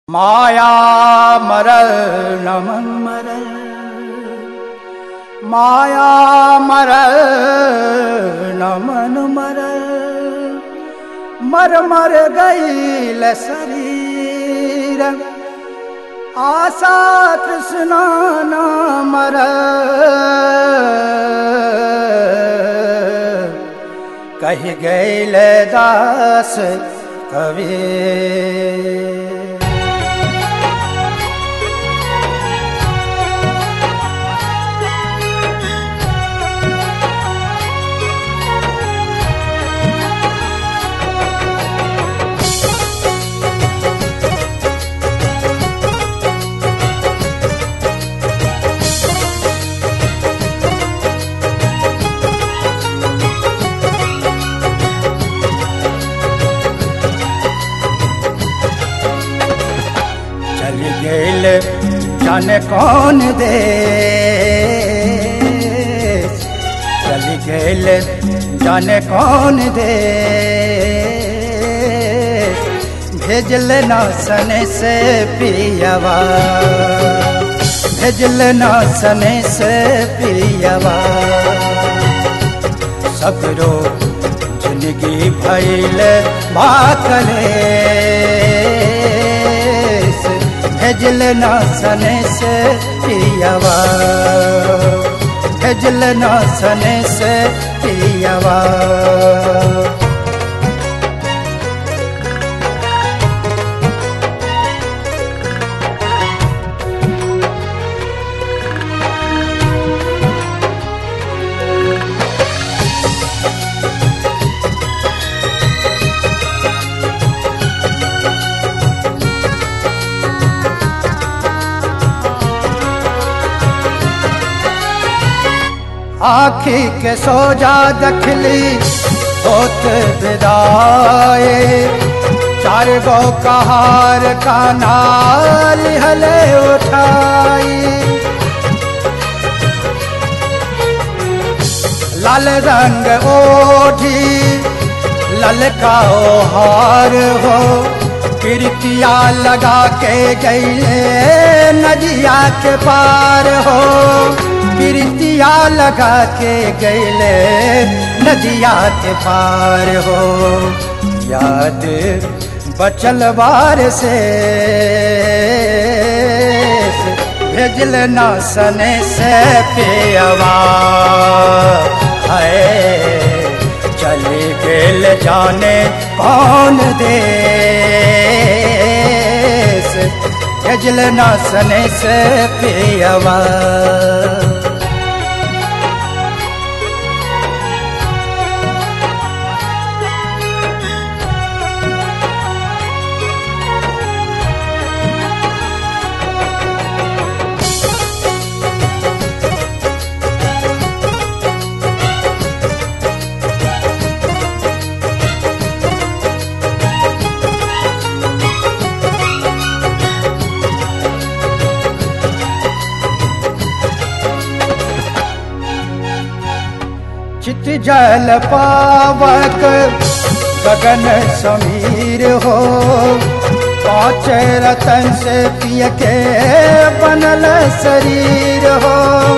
माया मरल नमन मरल माया मरल नमन मरल मर मर गईल शरीर आशा तृष्णा न मरल कही गईल दास कवि चली गईल जाने कौन दे चली गईल जाने कौन दे भेजल ना सने से पियावा भेजल ना सने से पियावा सगरो जिंदगी भैल बाकले भेजल ना सने से पियावा भेजल ना सने से पियावा आखी के सोजा दखली होत विदाए चार गो कहार का नाल हले उठाई लाल रंग ओढ़ी ललका हार हो कीर्तिया लगा के गईले नदिया के पार हो कीर्तिया लगा के गईले नदिया के पार हो याद बचल बार से भेजल ना सने से पेवा है चली गेल जाने कौन देश भेजल ना सने से पेवा चित जल पावक गगन समीर हो पाँच रतन से पिय के बनल शरीर हो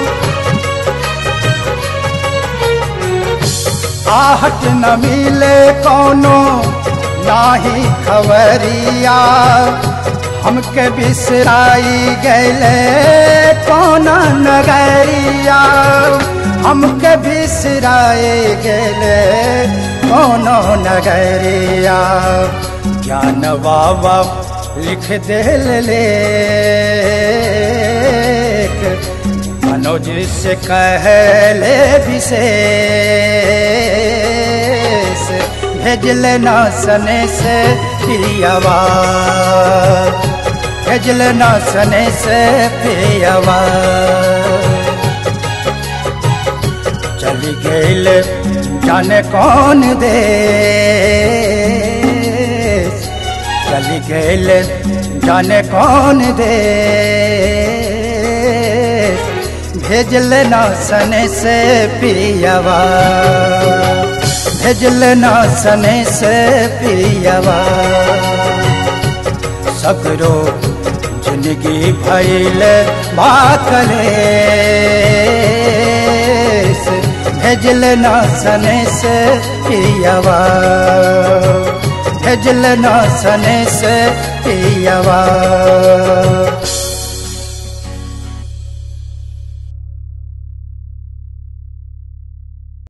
आहट न मिले कोनो नाही खबरिया हमके बिसराई गैले कौन नगरिया हमके बिसराए गेले कोनो नगरिया ज्ञान बाबा लिख दिल ले मनोज से कहले विशेष भेजल ना सने से प्रियवा भेजल ना सने से प्रियवा चली गईल जाने कौन दे चली गईल जाने कौन दे भेजल ना सने से पियावा भेजल ना सने से पियावा सगरो जिंदगी भैल बाकले भेजल ना सने से पियवा भेजल ना सने से पियवा